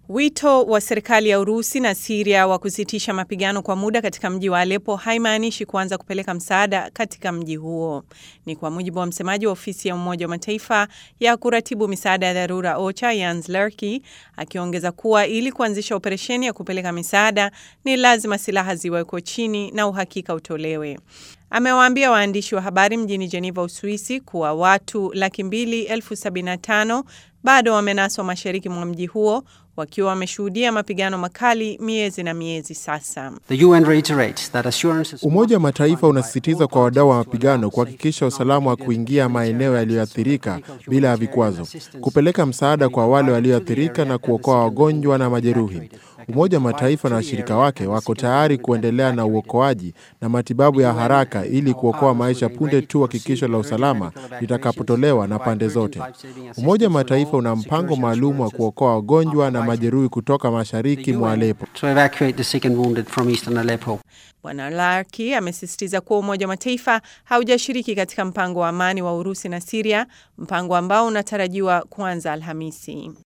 Wito wa serikali ya Urusi na Siria wa kusitisha mapigano kwa muda katika mji wa Aleppo haimaanishi kuanza kupeleka msaada katika mji huo. Ni kwa mujibu wa msemaji wa ofisi ya Umoja wa Mataifa ya kuratibu misaada ya dharura OCHA, Jens Lerky, akiongeza kuwa ili kuanzisha operesheni ya kupeleka misaada ni lazima silaha ziwekwe chini na uhakika utolewe. Amewaambia waandishi wa habari mjini Geneva, Uswisi, kuwa watu laki mbili elfu sabini na tano bado wamenaswa mashariki mwa mji huo wakiwa wameshuhudia mapigano makali miezi na miezi sasa. Umoja wa Mataifa unasisitiza kwa wadau wa mapigano kuhakikisha usalama wa kuingia maeneo yaliyoathirika bila ya vikwazo, kupeleka msaada kwa wale walioathirika na kuokoa wagonjwa na majeruhi. Umoja wa Mataifa na washirika wake wako tayari kuendelea na uokoaji na matibabu ya haraka ili kuokoa maisha punde tu hakikisho la usalama litakapotolewa na pande zote. Umoja wa Mataifa una mpango maalum wa kuokoa wagonjwa na majeruhi kutoka mashariki mwa Aleppo. Bwana Larki amesisitiza kuwa Umoja wa Mataifa haujashiriki katika mpango wa amani wa Urusi na Siria, mpango ambao unatarajiwa kuanza Alhamisi.